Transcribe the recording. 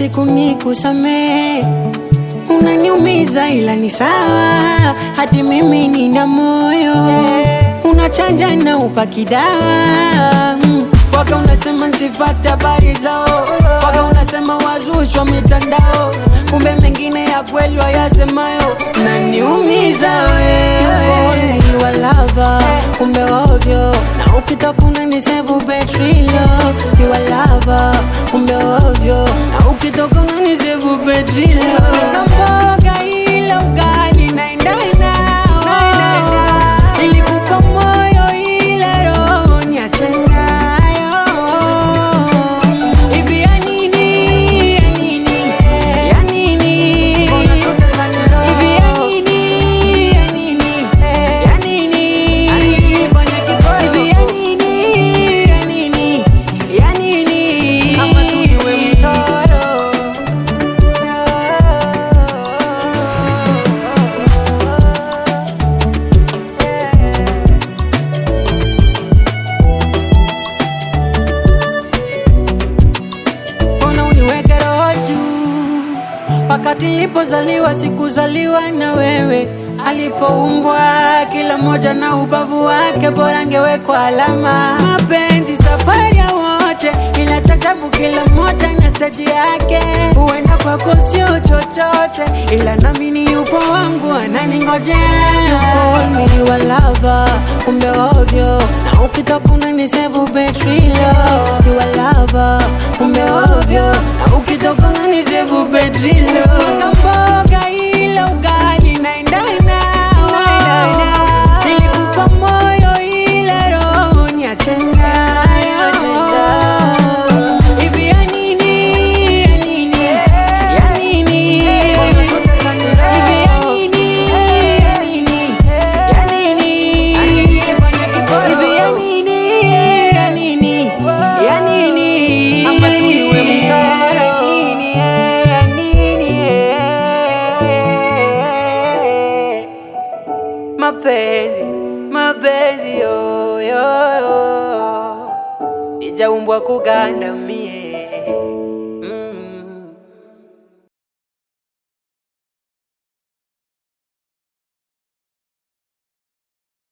siku nikusamee. Unaniumiza ila ni sawa, hadi mimi nina moyo. Unachanja na upaki dawa mm. Waka unasema nsifate habari zao, waka unasema wazushwa mitandao, kumbe mengine ya kweli wayasemayo. Naniumiza wewe, ni walava kumbe ovyo, na ukitoka unanisevu betrilo, ni walava kumbe ovyo, na ukitoka unanisevu betrilo. Kamboga ila ugali naendana Nilikupa moyo ila roho niache nayo. Hivi ya nini, ya nini, ya nini? Hivi ya nini, ya nini, ya nini? Hivi ya nini, ya nini, ya nini? Ama tu niwe mtoro mbona uniweke roho juu? Wakati nilipozaliwa sikuzaliwa na wewe, alipoumbwa kila mmoja na ubavu wake, bora angewekwa alama. Mapenzi safari ya wote, ila chachabu kila mmoja na steji yake. Huenda kwako sio chochote, ila nami ni yupo wangu ananingojea. You call me your lover, kumbe ovyo, na ukitoka unanisevu betrilo. You are lover, kumbe ovyo, na ukitoka unanisevu betrilo. Kamboga ila ugali naendana Nilikupa moyo ila roho niache nayo. Hivi ya nini, ya nini, ya nini? Hivi ya nini, ya nini, ya nini? Hivi ya nini, ya nini, ya nini? Ama tu niwe mtoro. Mapenzi, mapenzi yo, yo, yo. Ijaumbwa kugandamie